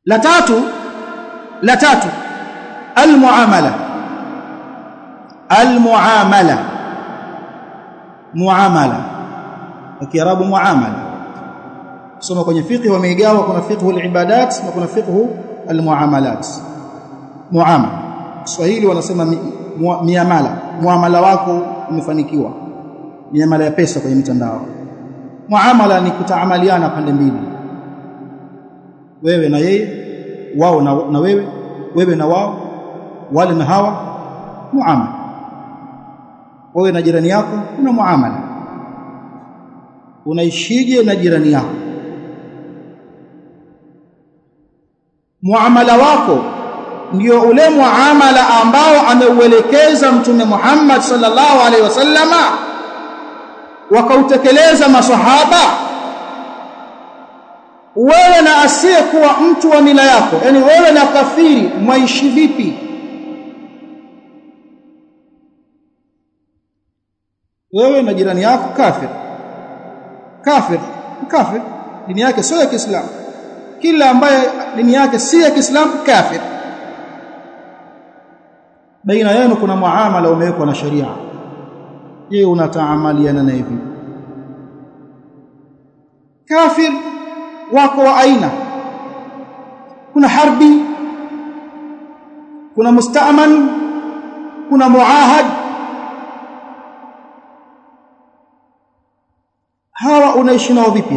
la tatu la tatu almuamala almuamala muamala kwa kiarabu muamala soma kwenye fiqh wameigawa kuna fiqh al-ibadat na kuna fiqh al-muamalat muamala Kiswahili wanasema miamala muamala wako umefanikiwa miamala ya pesa kwenye mitandao muamala ni kutaamaliana pande mbili wewe na yeye wao na, na wewe wewe na wao wale na hawa muamala wewe na jirani yako kuna muamala unaishije na jirani yako muamala wako ndio ule muamala ambao ameuelekeza mtume Muhammad sallallahu alaihi wasallama wakautekeleza masahaba wewe na asiyekuwa mtu wa mila yako yani wewe na kafiri mwaishi vipi wewe na jirani yako kafir kafir kafir dini yake sio ya Kiislamu kila ambaye dini yake si ya Kiislamu kafir baina yenu kuna muamala umewekwa na sharia je unataamaliana na hivi kafir wako wa aina kuna harbi kuna musta'man kuna muahad hawa unaishi nao vipi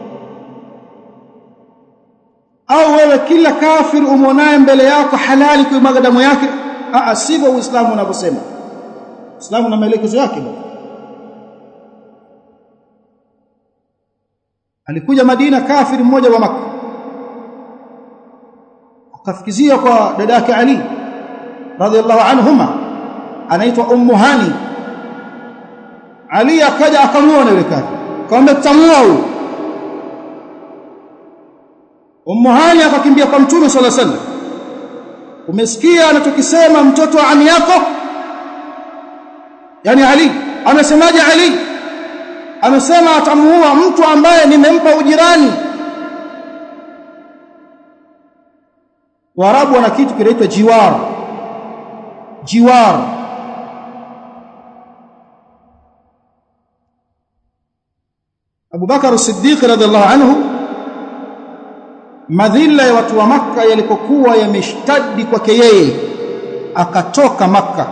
au wewe kila kafir umonaye mbele yako halali kuimwaga damu yake a sivyo uislamu unavyosema uislamu na maelekezo yake alikuja Madina kafiri mmoja wa maka akafikizia kwa dada yake Ali radhiallahu anhuma anaitwa ummu hani Ali akaja akamuona yule kafiri akamwambia tutamua huyu ummu hani akakimbia kwa mtume sallallahu alaihi wasallam umesikia anachokisema mtoto wa ami yako yani Ali amesemaje Ali amesema atamuua mtu ambaye nimempa ujirani Waarabu wana kitu kinaitwa jiwar jiwar Abu Bakar Siddiq radhiallahu anhu madhila ya watu wa maka yalipokuwa yameshtadi kwake yeye akatoka maka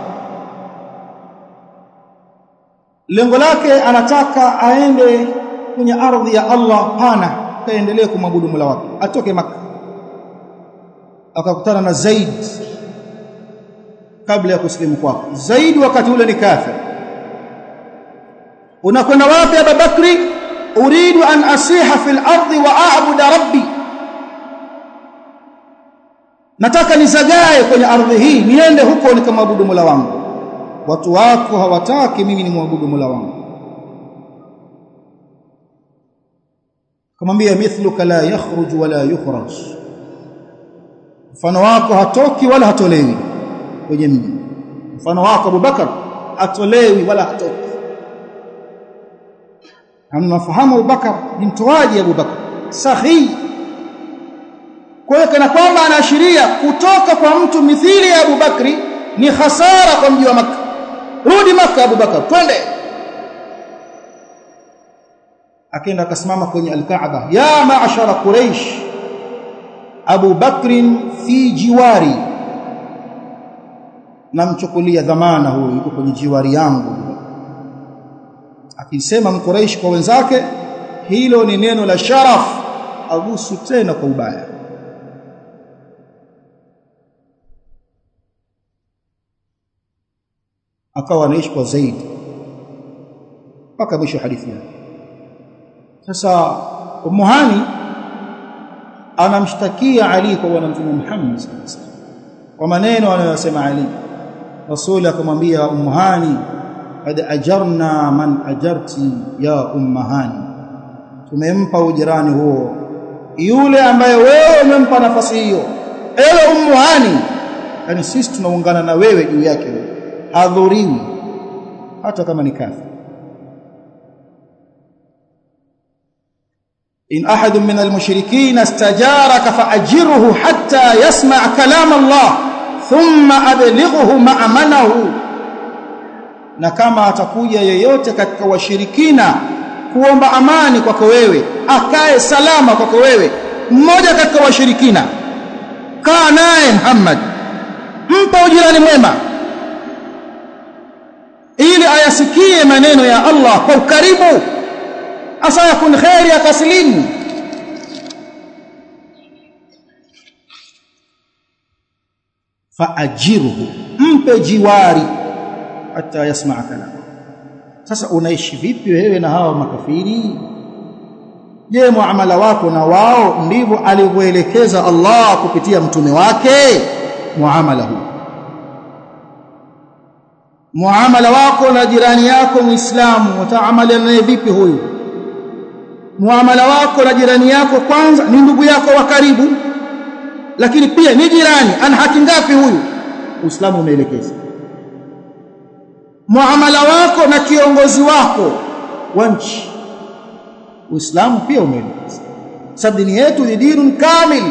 lengo lake anataka aende kwenye ardhi ya Allah pana kaendelee kumwabudu Mola wake atoke maka akakutana na Zaid kabla ya kusilimu kwake Zaid wakati ule ni kafir unakwenda wapi Abu Bakri uridu an asiha fil ardi wa a'budu rabbi nataka nizagae kwenye ardhi hii niende huko nikamwabudu Mola wangu watu wako hawataki mimi ni muabudu Mola wangu kamwambia mithluka la yakhruj wala yukhraj mfano wako hatoki wala hatolewi kwenye mji mfano wako Abubakar hatolewi wala hatoki hamnafahamu Abubakar ni mtoaji Abubakar sahihi kwa hiyo kana kwamba anaashiria kutoka kwa mtu mithili ya Abubakri ni hasara kwa mji wa Makka rudi Makka Abubakar twende akaenda akasimama kwenye al-Kaaba ya ma'ashara Quraysh Abu Bakrin fi jiwari namchukulia dhamana huyo yuko kwenye jiwari yangu akisema mkuraish kwa wenzake hilo ni neno la sharaf agusu tena kwa ubaya akawa anaishi kwa zaidi mpaka mwisho hadithi yake sasa umuhani anamshtakia Ali kwa bwana mtume Muhammad kwa maneno anayosema Ali Rasul akamwambia umuhani qad ajarna man ajarti ya ummahani tumempa ujirani huo yule ambaye wewe umempa nafasi hiyo ewe ummuhani yani sisi tunaungana na wewe juu yake hadhuriwi hata kama ni kafir in ahadun min almushrikin istajaraka faajirhu hatta yasma' kalam Allah thumma ablighuhu ma'amanahu na kama atakuja yeyote katika washirikina kuomba amani kwako wewe akae salama kwako wewe mmoja katika washirikina kaa naye Muhammad mpa ujirani mwema ili ayasikie maneno ya Allah kwa ukaribu asa yakun khairi akaslimu faajirhu mpe jiwari hata yasmaa kalam sasa unaishi vipi wewe na hawa makafiri je muamala wako na wao ndivyo alivyoelekeza Allah kupitia mtume wake muamala huu muamala wako na jirani yako muislamu utaamala naye vipi huyu muamala wako na jirani yako kwanza ni ndugu yako wa karibu lakini pia ni jirani ana haki ngapi huyu uislamu umeelekeza muamala wako na kiongozi wako wa nchi uislamu pia umeelekeza sababu dini yetu ni dinun kamil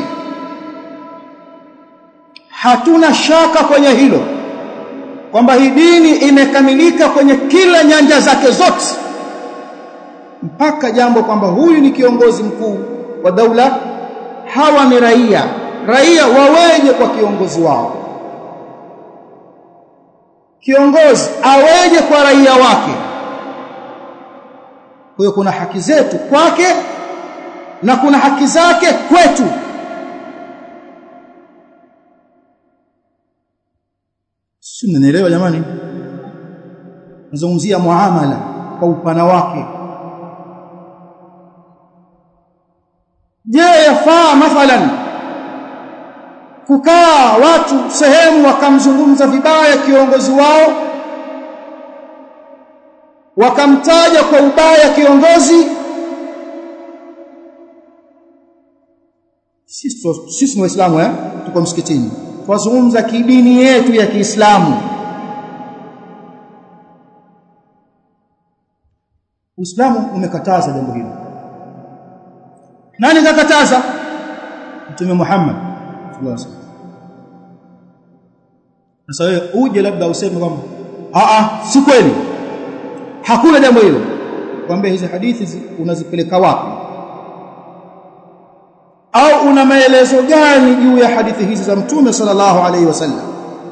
hatuna shaka kwenye hilo kwamba hii dini imekamilika kwenye kila nyanja zake zote mpaka jambo kwamba huyu ni kiongozi mkuu wa daula hawa ni raia raia waweje kwa kiongozi wao kiongozi aweje kwa raia wake kwa hiyo kuna haki zetu kwake na kuna haki zake kwetu si mnanielewa jamani nazungumzia muamala kwa upana wake je yafaa mathalan kukaa watu sehemu wakamzungumza vibaya kiongozi wao wakamtaja kwa ubaya kiongozi sisi sisi ni waislamu eh tuko msikitini twazungumza kidini yetu ya Kiislamu Uislamu umekataza jambo hilo nani kakataza Mtume Muhammad sallallahu alaihi wasallam sasa wewe uje labda useme kwamba a a si kweli hakuna jambo hilo kwambia hizi hadithi unazipeleka wapi au una maelezo gani juu ya hadithi hizi za mtume sallallahu alaihi wasallam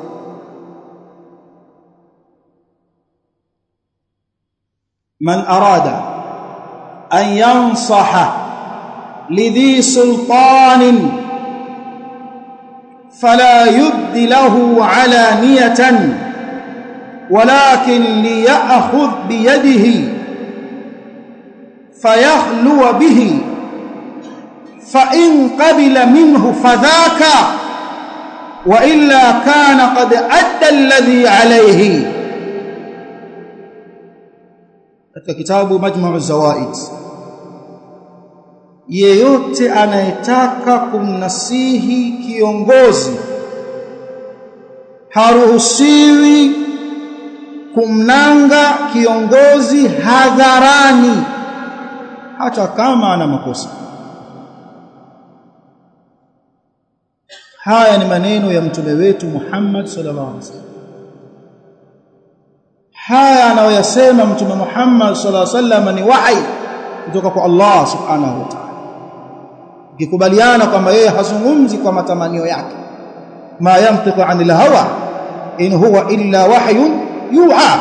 man arada an yansaha lidhi sultanin fala yubdi lahu alaniyatan ولكن ليأخذ بيده فيخلو به فإن قبل منه فذاك وإلا كان قد أدى الذي عليه katika kitabu Majma'u Zawaid yeyote anayetaka kumnasihi kiongozi haruhusiwi kumnanga kiongozi hadharani hata kama ana makosa haya ni maneno ya mtume wetu Muhammad sallallahu alaihi wasallam haya anayoyasema mtume Muhammad sallallahu alaihi wasallam ni wahi kutoka kwa Allah subhanahu wa ta'ala ukikubaliana kwamba yeye hazungumzi kwa matamanio yake ma yantiqu anil hawa in huwa illa wahyun yuha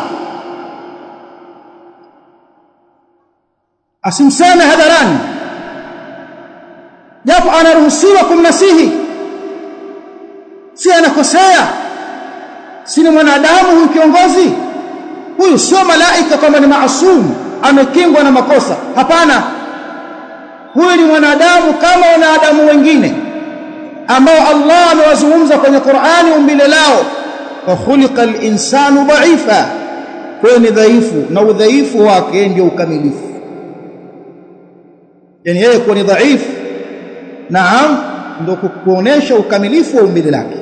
asimseme hadharani japo anaruhusiwa kumnasihi si anakosea si ni mwanadamu huyu kiongozi huyu sio malaika kwamba ni maasum amekingwa na makosa hapana huyu ni mwanadamu kama wanadamu wengine ambao Allah amewazungumza kwenye Qur'ani umbile lao wa khuliqal insanu dha'ifa kwa ni dhaifu na udhaifu wake ndio ukamilifu yani yeye kuwa ni dhaifu naam ndio kuonesha ukamilifu wa umbile lake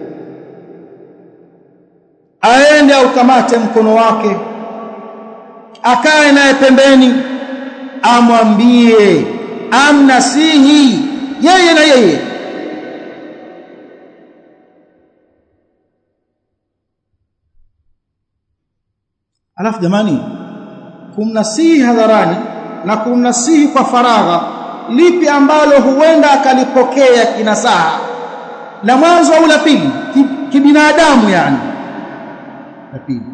aende aukamate mkono wake akae naye pembeni amwambie amnasihi yeye na yeye alafu jamani kumnasihi hadharani na kumnasihi kwa faragha lipi ambalo huenda akalipokea kinasaha la mwanzo au la pili kibinadamu yani la pili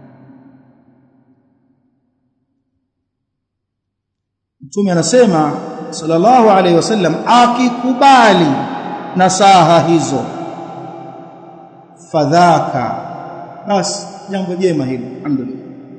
Mtume anasema sallallahu alaihi wasallam akikubali nasaha hizo fadhaka basi jambo jema hilo alhamdulillah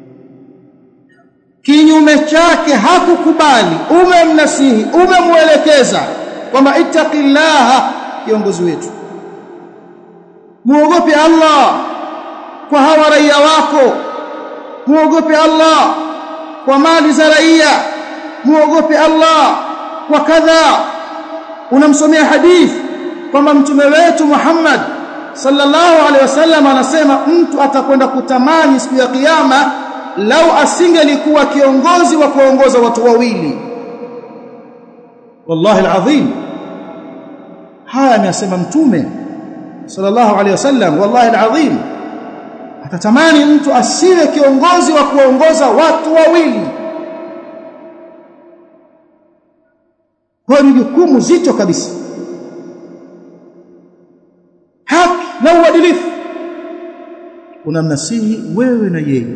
kinyume chake hakukubali umemnasihi umemuelekeza kwamba ittaqillaha kiongozi wetu muogope Allah kwa hawa raia wako muogope Allah kwa mali za raia muogope Allah kwa kadha unamsomea hadithi kwamba mtume wetu Muhammad sallallahu alaihi wasallam anasema mtu atakwenda kutamani siku ya kiyama lau asingelikuwa kiongozi wa kuongoza watu wawili wallahi alazim haya amesema mtume sallallahu alaihi wasallam wallahi alazim atatamani mtu asiwe kiongozi wa kuongoza watu wawili kwa ni jukumu zito kabisa haki na uadilifu unamnasihi wewe na yeye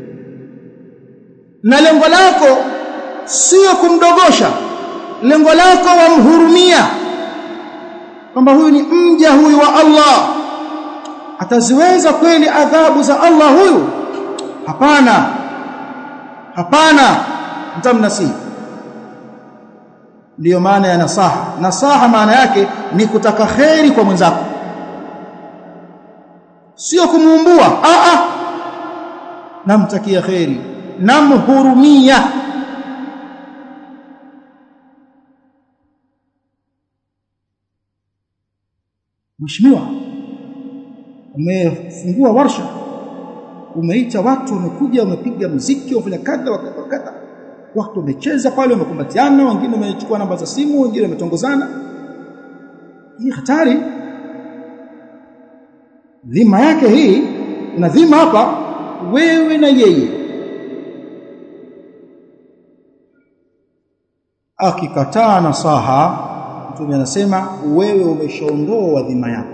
na lengo lako sio kumdogosha lengo lako wamhurumia kwamba huyu ni mja huyu wa Allah ataziweza kweli adhabu za Allah huyu hapana hapana mtamnasihi ndiyo maana ya nasaha nasaha maana yake ni kutaka kheri kwa mwenzako sio kumuumbua a a namtakia kheri namhurumia Mheshimiwa umefungua warsha umeita watu wamekuja wamepiga muziki wafanya kadha wakadha watu wamecheza pale wamekumbatiana wengine wamechukua namba za simu wengine wametongozana hii hatari dhima yake hii na dhima hapa wewe na yeye akikataa nasaha mtume anasema wewe umeshaondoa dhima yako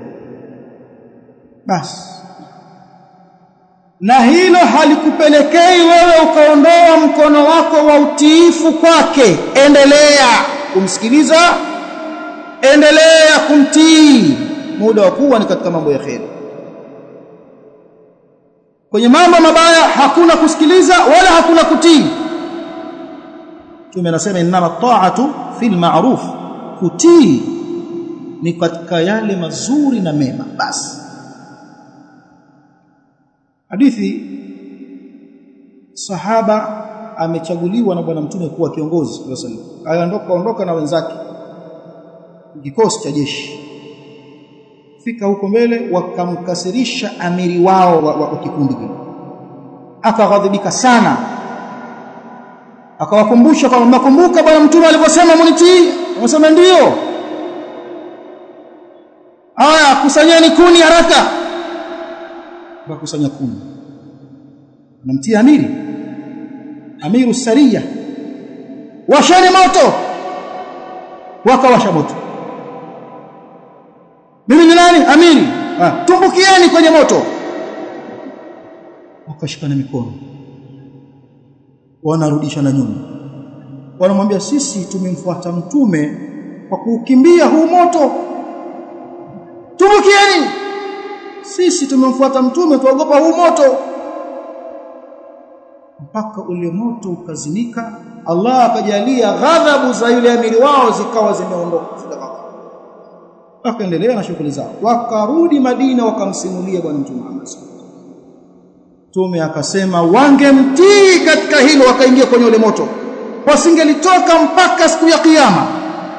basi na hilo halikupelekei wewe ukaondoa mkono wako wa utiifu kwake endelea kumsikiliza endelea kumtii muda wa kuwa ni katika mambo ya kheri kwenye mambo mabaya hakuna kusikiliza wala hakuna kutii Mtume anasema inama ta'atu fil ma'ruf kutii ni katika yale mazuri na mema basi hadithi sahaba amechaguliwa na bwana mtume kuwa kiongozi sallallahu aliondoka ondoka na wenzake kikosi cha jeshi fika huko mbele wakamkasirisha amiri wao wa, wa, wa kikundi kile akaghadhibika sana akawakumbusha kwamba mnakumbuka bwana mtume alivyosema munitii wamesema ndio haya kusanyeni kuni haraka wakakusanya kuni namtia amiri amiru saria washani moto wakawasha moto mimi ni nani amiri ah, tumbukieni kwenye moto wakashikana mikono wanarudisha na nyuma wanamwambia sisi tumemfuata mtume kwa kuukimbia huu moto tumbukieni sisi tumemfuata mtume tuogopa huu moto mpaka ule moto ukazimika Allah akajalia ghadhabu za yule amiri wao zikawa zimeondoka wakaendelea na shughuli zao wakarudi Madina wakamsimulia bwana mtume Muhammad Mtume akasema wangemtii katika hilo wakaingia kwenye ule moto wasingelitoka mpaka siku ya kiyama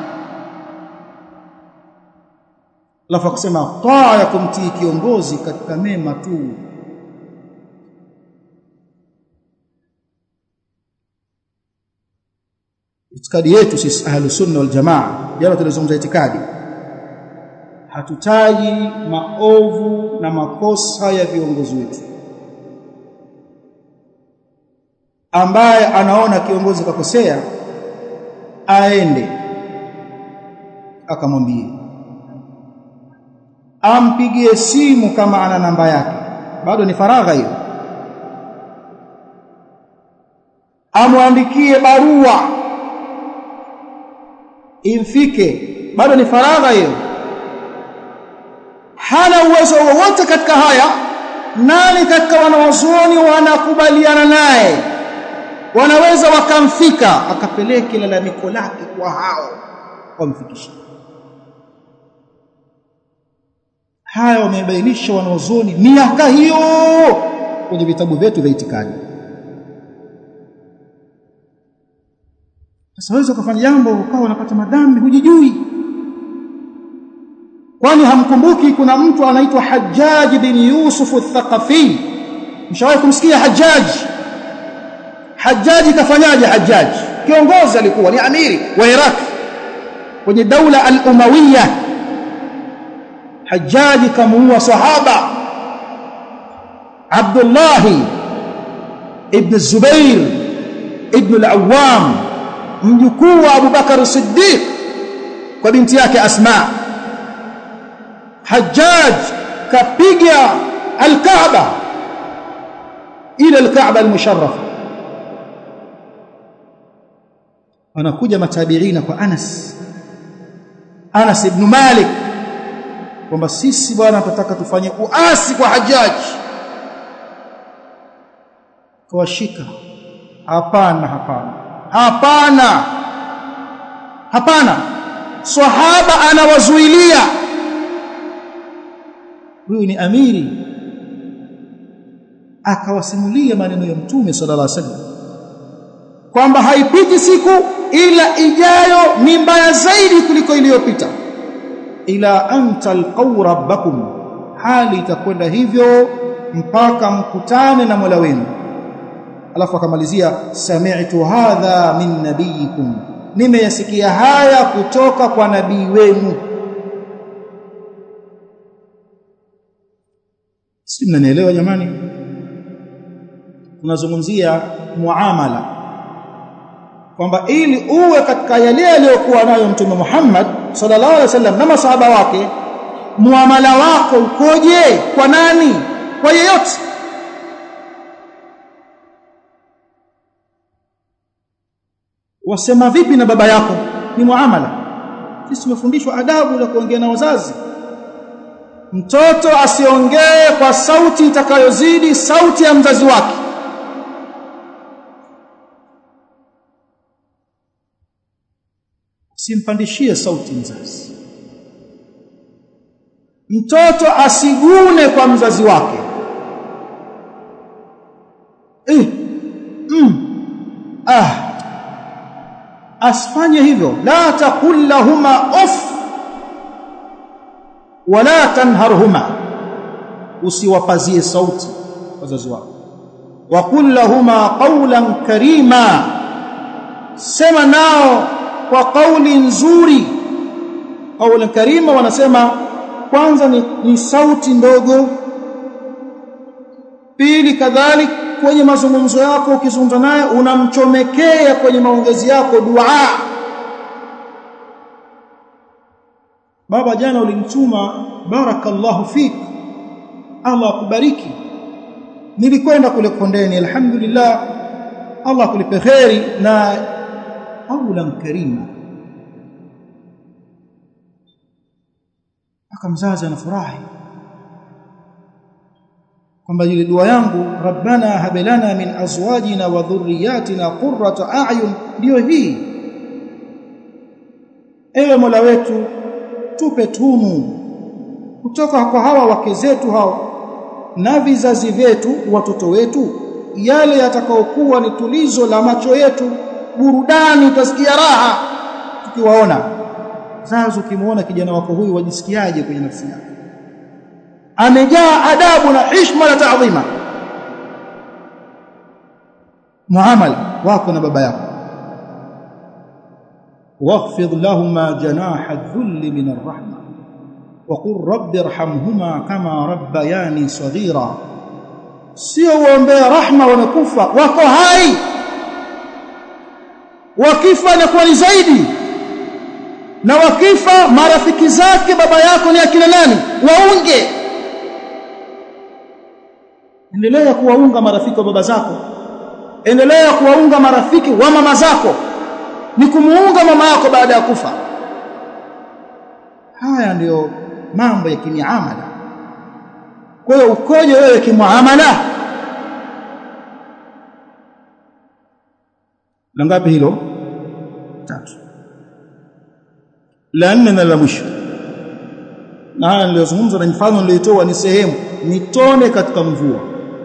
Alafu akasema taa ya kumtii kiongozi katika mema tu itikadi yetu sisi ahlus sunna wal jamaa jana tulizungumza itikadi hatutaji maovu na makosa ya viongozi wetu ambaye anaona kiongozi kakosea aende akamwambie ampigie simu kama ana namba yake bado ni faragha hiyo amwandikie barua imfike bado ni faragha hiyo hana uwezo wowote katika haya nani katika wanawazuoni wanakubaliana naye wanaweza wakamfika akapeleke lalamiko lake kwa hao wamfikishe haya wamebainisha wanawazuoni miaka hiyo kwenye vitabu vyetu vya itikadi sasa wewe ukafanya jambo ukawa unapata madhambi hujijui kwani hamkumbuki kuna mtu anaitwa Hajjaj bin Yusuf al-Thaqafi mshawahi kumsikia Hajjaj Hajjaj kafanyaje Hajjaj kiongozi alikuwa ni amiri wa Iraq kwenye daula al-Umawiya Hajjaj kamuua sahaba Abdullah ibn Zubair ibn al-Awwam mjukuu wa Abu Bakar Siddiq kwa binti yake Asma Hajjaj kapiga al-Kaaba ila al-Kaaba al-musharrafa wanakuja matabiina kwa Anas Anas ibn Malik kwamba sisi bwana tunataka tufanye uasi kwa Hajjaj kawashika hapana hapana hapana hapana sahaba anawazuilia huyu ni amiri akawasimulia maneno ya mtume sallallahu alaihi wasallam kwamba haipiti siku ila ijayo ni mbaya zaidi kuliko iliyopita ila anta alqaw rabbakum hali itakwenda hivyo mpaka mkutane na Mola wenu alafu akamalizia sami'tu hadha min nabiyikum nimeyasikia haya kutoka kwa nabii wenu si mnanielewa jamani tunazungumzia muamala kwamba ili uwe katika yale aliyokuwa nayo mtume Muhammad sallallahu alaihi wasallam na masahaba wake muamala wako ukoje kwa nani kwa yeyote wasema vipi na baba yako ni muamala sisi tumefundishwa adabu za kuongea na wazazi mtoto asiongee kwa sauti itakayozidi sauti ya mzazi wake simpandishie sauti mzazi mtoto asigune kwa mzazi wake eh mm. ah asifanye hivyo la taqul lahuma uff wala tanharhuma usiwapazie sauti wazazi wako waqul lahuma qawlan karima sema nao kwa kauli nzuri kauli karima wanasema kwanza ni, ni sauti ndogo pili kadhalik kwenye mazungumzo yako ukizungumza naye unamchomekea kwenye maongezi yako dua baba jana ulinituma barakallahu fik Allah akubariki nilikwenda kule kondeni alhamdulillah Allah akulipe kheri na qawlan karima akamzazi anafurahi kwamba ile dua yangu rabbana hablana min azwajina wa dhurriyyatina qurrata a'yun ndio hii ewe mola wetu tupe tunu kutoka kwa hawa wake zetu hao na vizazi vyetu watoto wetu yale yatakaokuwa ni tulizo la macho yetu burudani utasikia raha tukiwaona sasa ukimuona kijana wako huyu wajisikiaje kwenye nafsi yako amejaa adabu na heshima na taadhima muamala wako na baba yako واخفض لهما جناح الذل من الرحمة وقل رب ارحمهما كما ربياني صغيرا sio uombea rahma wamekufa wako hai wakifa inakuwa ni zaidi na wakifa marafiki zake baba yako ni akina nani waunge endelea kuwaunga marafiki wa baba zako endelea kuwaunga marafiki wa mama zako ni kumuunga mama yako baada ya kufa haya ndiyo mambo ya kimiamala kwa hiyo ukoje wewe kimuamala la ngapi hilo tatu la nne na la mwisho na haya niliyozungumza na mfano niliotoa ni sehemu ni tone katika mvua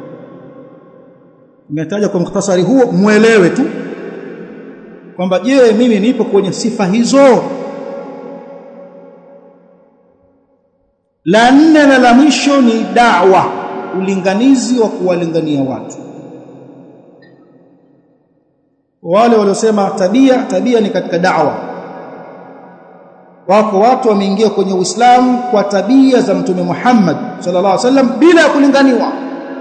nimetaja kwa mukhtasari huo muelewe tu kwamba je mimi nipo kwenye sifa hizo la nne na la mwisho ni da'wa ulinganizi wa kuwalingania watu wale waliosema tabia tabia ni katika da'wa wako watu wameingia kwenye Uislamu kwa tabia za mtume Muhammad sallallahu alaihi wasallam bila ya kulinganiwa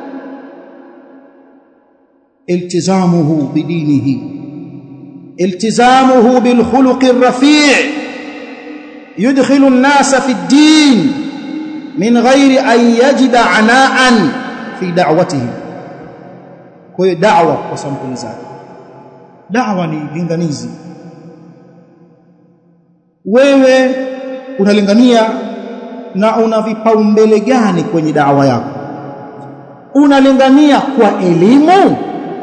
iltizamuhu bidinihi التزامه بالخلق الرفيع يدخل الناس في الدين من غير أن يجد عناء في دعوته كوي دعوة وسمكن zake da'wa ni linganizi wewe unalingania na una vipaumbele gani kwenye da'wa yako unalingania kwa elimu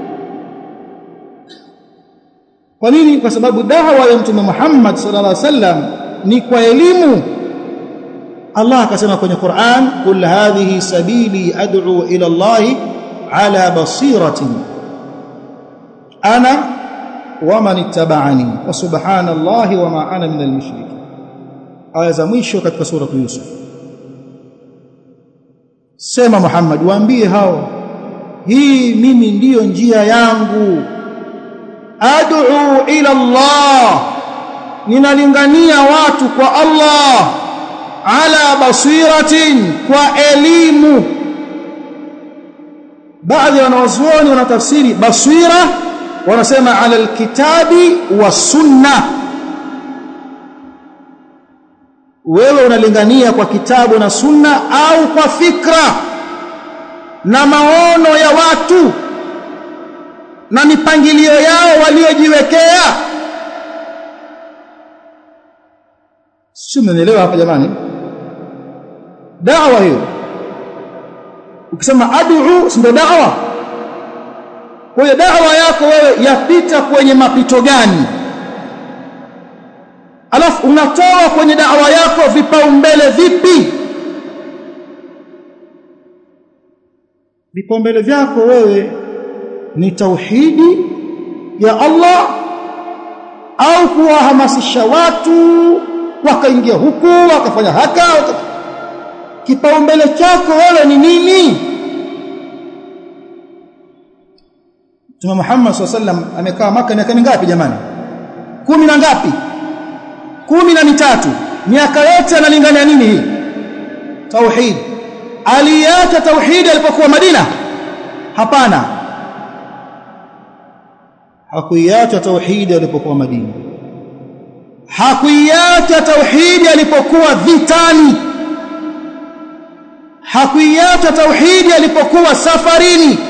kwa nini kwa sababu dawa ya mtume Muhammad sallallahu alaihi wasallam ni kwa elimu Allah akasema kwenye Qur'an kul hadhihi sabili ad'u ila Allah ala basiratin ana wa man ittaba'ani wa subhanallahi wa ma ana minal mushrikin aya za mwisho katika sura Yusuf sema Muhammad waambie hao hii mimi ndiyo njia yangu ad'u ila Allah ninalingania watu kwa Allah ala basiratin kwa elimu baadhi ya wanawazuoni wanatafsiri basira wanasema ala alkitabi wa sunna wewe unalingania kwa kitabu na sunna au kwa fikra na maono ya watu na mipangilio yao waliojiwekea si mnaelewa hapa jamani dawa hiyo ukisema ad'u si ndio dawa kwa hiyo dawa yako wewe yapita kwenye mapito gani alafu unatoa kwenye dawa yako vipaumbele vipi vipaumbele vyako wewe ni tauhidi ya Allah au kuwahamasisha watu wakaingia huku wakafanya haka waka... kipaumbele chako wewe ni nini Mtume Muhammad SAW amekaa maka miaka mingapi jamani kumi na ngapi kumi na mitatu miaka yote analingania nini hii tauhid aliacha tauhid alipokuwa Madina hapana hakuiacha tauhidi alipokuwa Madina hakuiacha tauhidi alipokuwa vitani hakuiacha tauhidi alipokuwa safarini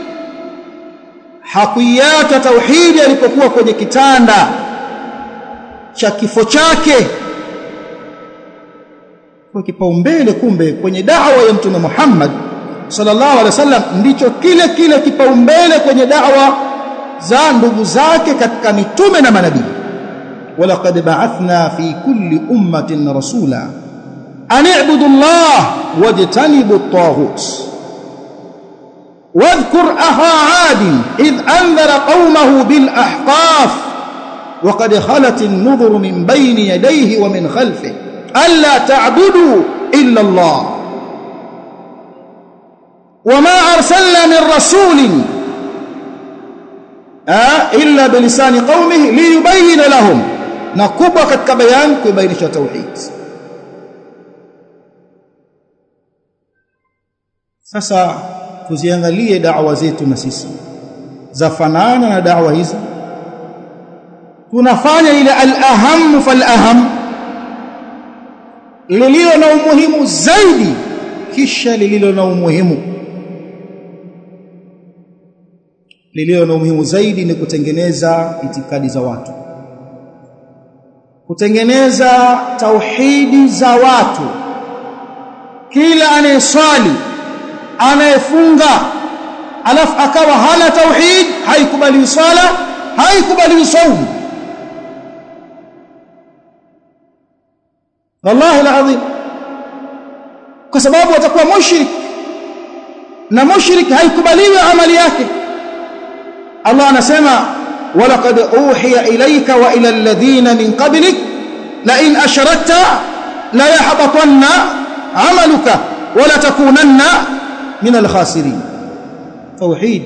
hakuiacha tauhidi alipokuwa kwenye kitanda cha kifo chake kwa kipaumbele kumbe kwenye da'wa ya mtume Muhammad sallallahu alaihi wasallam ndicho kile kile kipaumbele kwenye da'wa za ndugu zake katika mitume na manabii walaqad ba'athna fi kulli ummatin rasula an i'budu Allah wajtanibu at-taghut واذكر أخا عاد إذ أنذر قومه بالأحقاف وقد خلت النذر من بين يديه ومن خلفه ألا تعبدوا إلا الله وما أرسلنا من رسول آه إلا بلسان قومه ليبين لهم na kubwa katika bayan kuibainisha tauhid sasa tuziangalie da'wa zetu na sisi zafanana na da'wa hizi tunafanya ile al-aham fal-aham lililo na umuhimu zaidi kisha lililo na umuhimu lililo na umuhimu zaidi ni kutengeneza itikadi za watu kutengeneza tauhidi za watu kila anayeswali anayefunga alafu akawa hana tauhid haikubali swala haikubali saumu wallahi alazim kwa sababu atakuwa mushrik na mushrik haikubaliwi amali yake Allah anasema walaqad uhiya ilayka wa ila alladhina min qablik la in ashrakta la yahbatanna amaluka wa la takunanna min alkhasirin tauhid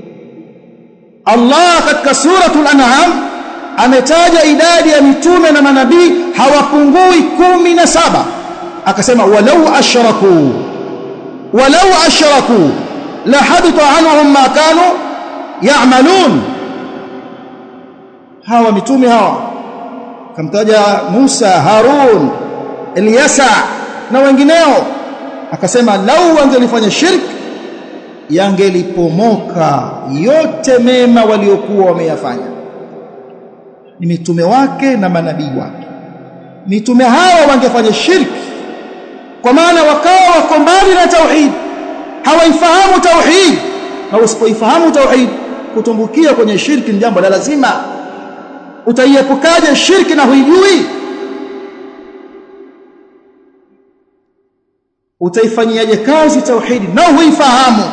Allah katika suratul an'am ametaja idadi ya mitume na manabii hawapungui kumi na saba akasema walau ashraku walau ashraku la habita anhum ma kanu ya'malun hawa mitume hawa kamtaja Musa Harun Ilyasa na wengineo akasema lau wangelifanya shirk yangelipomoka yote mema waliokuwa wameyafanya ni mitume wake na manabii wake mitume hawa wangefanya shirki kwa maana wakawa wako mbali na tauhid hawaifahamu tauhid na usipoifahamu tauhid kutumbukia kwenye shirki ni jambo la lazima utaiepukaje shirki na huijui utaifanyiaje kazi tauhidi na huifahamu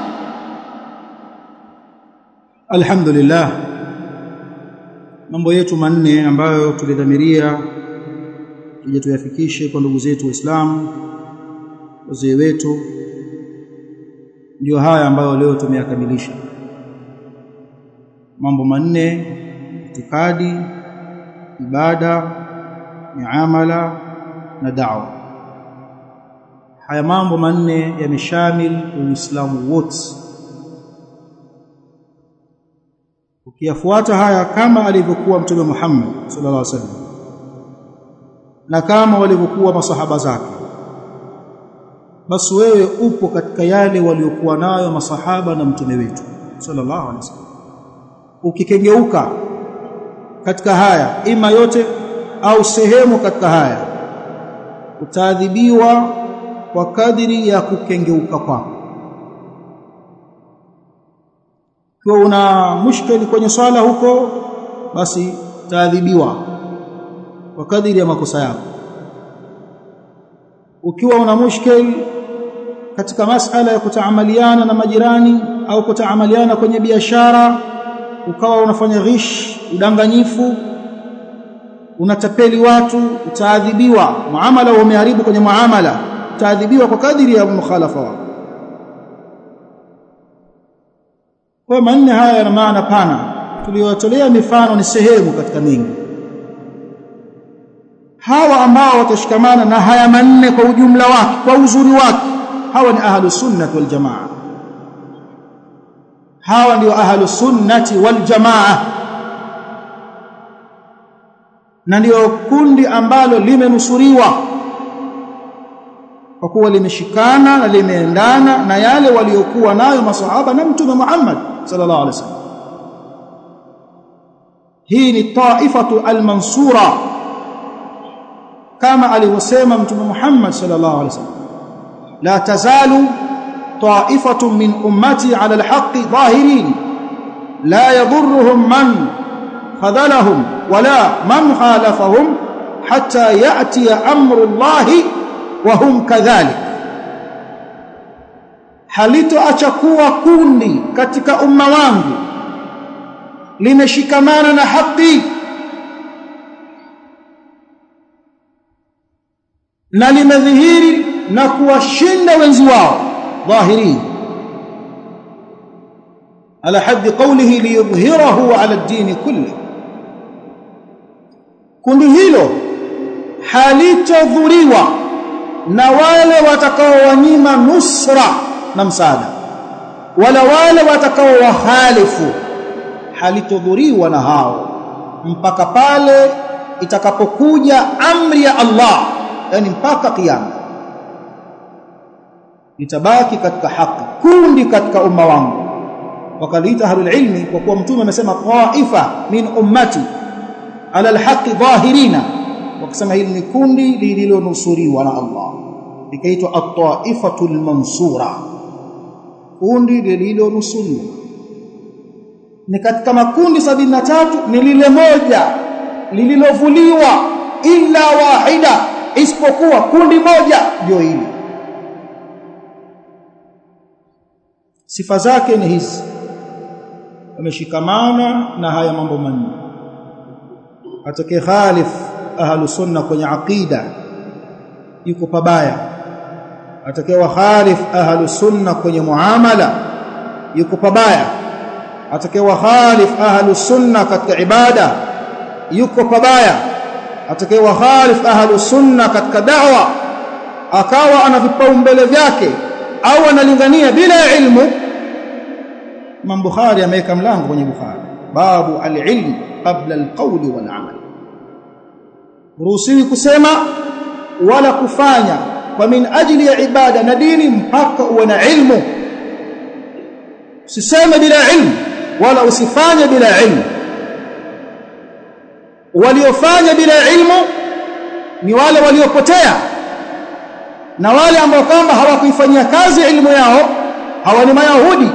alhamdulillah mambo yetu manne ambayo tulidhamiria tuje tuyafikishe kwa ndugu zetu waislamu wazee wetu ndio haya ambayo leo tumeyakamilisha mambo manne itikadi ibada miamala na da'wa haya mambo manne yameshamil uislamu wote ukiyafuata haya kama alivyokuwa mtume Muhammad sallallahu alaihi wasallam na kama walivyokuwa masahaba zake basi wewe upo katika yale waliokuwa nayo masahaba na mtume wetu sallallahu alaihi wasallam ukikengeuka katika haya ima yote au sehemu katika haya utaadhibiwa kwa kadiri ya kukengeuka kwako kwa una mushkeli kwenye swala huko basi utaadhibiwa kwa kadiri ya makosa yako ukiwa una mushkeli katika masala ya kutaamaliana na majirani au kutaamaliana kwenye biashara ukawa unafanya ghish udanganyifu unatapeli watu utaadhibiwa muamala umeharibu kwenye muamala utaadhibiwa kwa kadiri ya mukhalafa wako kwa manne haya yana maana pana tuliyotolea mifano ni sehemu katika mingi hawa ambao watashikamana na haya manne kwa ujumla wake kwa uzuri wake hawa ni ahlu sunnah wal jamaa hawa ndio ahlu sunnati wal jamaa na ndio kundi ambalo limenusuriwa kwa kuwa limeshikana na limeendana na yale waliokuwa nayo masahaba na mtume Muhammad sallallahu alaihi wasallam hii ni taifatu almansura kama alivyosema mtume Muhammad sallallahu alaihi wasallam la tazalu طائفة من أمتي على الحق ظاهرين لا يضرهم من خذلهم ولا من خالفهم حتى يأتي أمر الله وهم كذلك halitoacha kuwa kundi katika umma wangu limeshikamana na haki na limedhihiri na kuwashinda wenzi wao ظاهرين على حد قوله ليظهره على الدين كله kundi hilo halitodhuriwa na wale watakaowanyima nusra na msaada wala wale watakaowahalifu halitodhuriwa na hao mpaka pale itakapokuja amri ya Allah yani mpaka kiyama litabaki katika haki kundi katika umma wangu wakaliita ahlul ilmi kwa kuwa mtume amesema taifa min ummati ala alhaqi dhahirina wakisema hili ni kundi lililonusuriwa na Allah likaitwa at-taifatul mansura kundi lililonusuriwa ni katika makundi sabini na tatu ni lile moja lililovuliwa illa wahida isipokuwa kundi moja ndio hili sifa zake ni hizi wameshikamana na haya mambo manne atake khalif ahlu sunna kwenye aqida yuko pabaya atake wa khalif ahlu sunna kwenye muamala yuko pabaya atake wa khalif ahlu sunna katika ibada yuko pabaya atake wa khalif ahlu sunna katika da'wa akawa ana vipaumbele vyake au analingania bila ilmu Imam Bukhari ameweka mlango kwenye Bukhari babu al-ilm qabla al-qawl wal-amal ruhusiwi kusema wala kufanya kwa min ajili ya ibada na dini mpaka uwe na ilmu usiseme bila ilmu wala usifanye bila ilmu waliofanya bila ilmu ni wale waliopotea na wale ambao kwamba hawakuifanyia kazi ilmu yao hawa ni mayahudi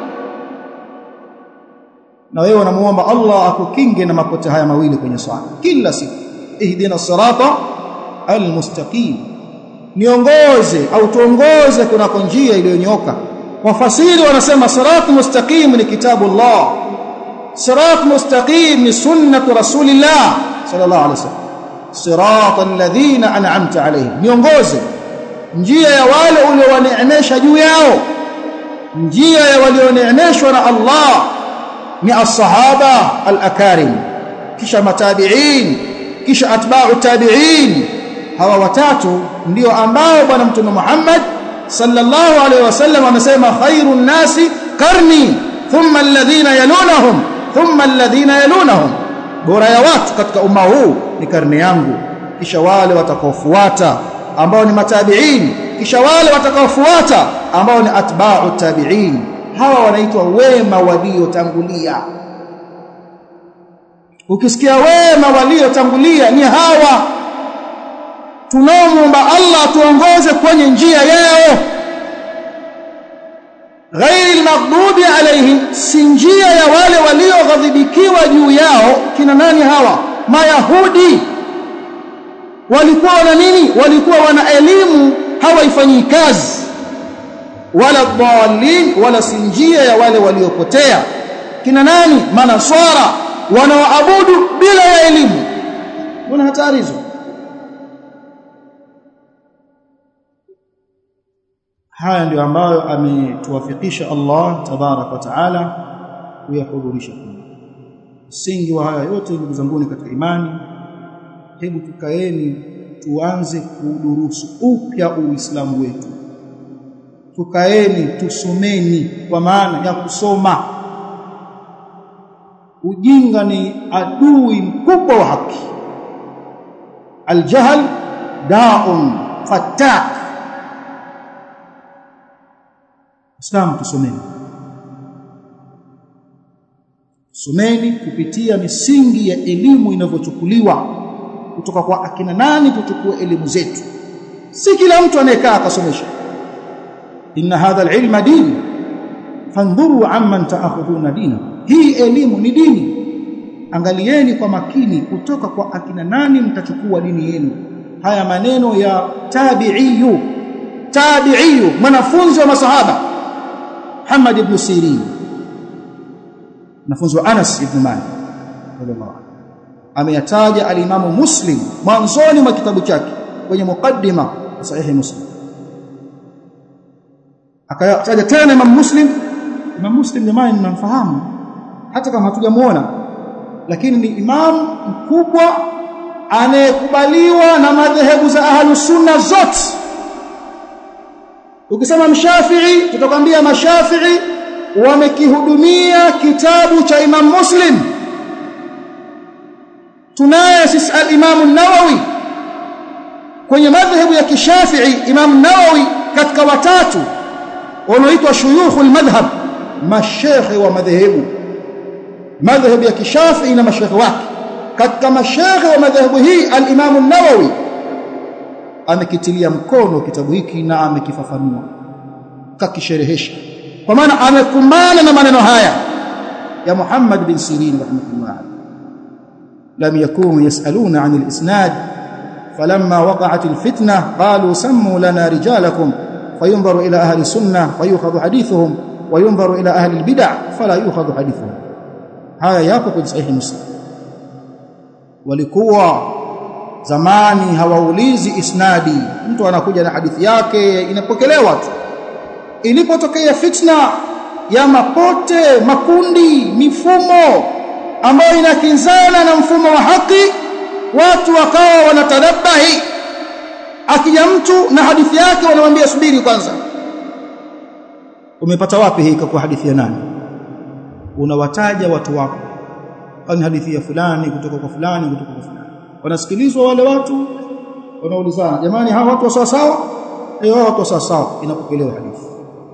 na wewe unamuomba Allah akukinge na mapote haya mawili kwenye swala kila siku ihdina sirata almustaqim niongoze au tuongoze kunako njia iliyonyoka wafasiri wanasema sirat mustaqim ni kitabu Allah sirat mustaqim ni sunnatu rasulillah sallallahu alaihi wasallam sirat alladhina an'amta alayhim niongoze njia ya wale uliowaneemesha juu yao njia ya walioneemeshwa na Allah ni as-sahaba al-akarim kisha matabi'in kisha atba'u tabi'in hawa watatu ndio ambao bwana mtume Muhammad sallallahu alaihi wasallam amesema khairun nasi qarni thumma alladhina yalunahum thumma alladhina yalunahum bora ya watu katika umma huu ni karne yangu kisha wale watakaofuata ambao ni matabi'in kisha wale watakaofuata ambao ni atba'u tabi'in hawa wanaitwa wema waliotangulia ukisikia wema waliotangulia ni hawa tunaomba Allah tuongoze kwenye njia yao ghairi maghdubi alaihim si njia ya wale walioghadhibikiwa juu yao kina nani hawa mayahudi walikuwa wana nini walikuwa wana elimu hawaifanyii kazi wala dhalin wala si njia ya wale waliopotea kina nani manaswara wanaoabudu bila ya elimu kuna hatari hizo haya ndio ambayo ametuwafikisha Allah tabarak wa taala kuyahudhurisha msingi wa haya yote ndugu zangu katika imani hebu tukaeni tuanze kudurusu upya uislamu wetu tukaeni tusomeni kwa maana ya kusoma ujinga ni adui mkubwa wa haki aljahl da'un fatak Islam tusomeni someni kupitia misingi ya elimu inavyochukuliwa kutoka kwa akina nani tuchukue elimu zetu si kila mtu anayekaa akasomesha inna hadha alilma din fandhuru amman ta'khudhuna dina hii elimu ni dini angalieni kwa makini kutoka kwa akina nani mtachukua dini yenu haya maneno ya tabi'iyu tabi'iyu mwanafunzi wa masahaba Muhammad ibn Sirin mwanafunzi wa Anas ibn Malik radhiallahu ameyataja alimamu Muslim mwanzoni mwa kitabu chake kwenye mukaddima sahihi Muslim akataja tena Imam Muslim Imam Muslim jamani mnamfahamu hata kama hatujamuona lakini ni imam mkubwa anayekubaliwa na madhehebu za ahlus sunna zote ukisema mshafi'i tutakwambia mashafi'i wamekihudumia kitabu cha Imam Muslim tunaye sisi al-Imam an-Nawawi kwenye madhehebu ya kishafi'i Imam Nawawi katika watatu wanaoitwa shuyukh al-madhhab mashekhe wa madhehebu madhehebu ya kishafi'i na mashekhe wake katika mashekhe wa madhehebu hii al-Imam an-Nawawi amekitilia mkono kitabu hiki na amekifafanua kakisherehesha kwa maana amekumbana na maneno haya ya Muhammad bin Sirin rahimahullah lam yakunu yasaluna 'an al-isnad falamma waqa'at al-fitnah qalu sammu lana rijalakum fayunzaru ila ahli sunnah fayukhadhu hadithuhum وينظر إلى أهل البدع فلا يؤخذ حديثهم haya yapo kwenye sahihi muslim walikuwa zamani hawaulizi isnadi mtu anakuja na hadithi yake inapokelewa tu ilipotokea fitna ya mapote makundi mifumo ambayo inakinzana na mfumo wa haki watu wakawa wanatadabahi akija mtu na hadithi yake wanamwambia subiri kwanza umepata wapi hii kwa hadithi ya nani unawataja watu wako kwani hadithi ya fulani kutoka kwa fulani kutoka kwa fulani wanasikilizwa wale watu wanaulizana jamani hawa watu sawa sawa eh watu sawa sawa inapokelewa hadithi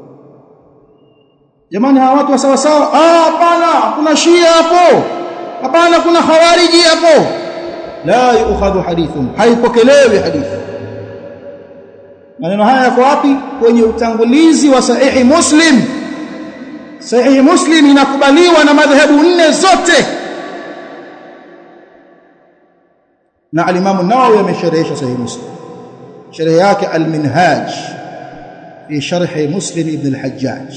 jamani hawa watu sawa sawa ah hapana kuna shia hapo hapana kuna khawariji hapo la yu'khadhu hadithum haipokelewi hadithi maneno haya yako wapi kwenye utangulizi wa sahihi muslim sahihi muslim inakubaliwa na madhehebu nne zote na al-Imam an-Nawawi amesharehesha sahihi muslim sharh yake al-Minhaj fi sharh Muslim ibn al-Hajjaj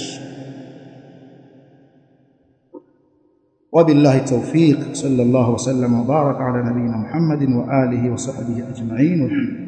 وبالله التوفيق صلى الله وسلم وبارك على نبينا محمد وآله وصحبه أجمعين والحمد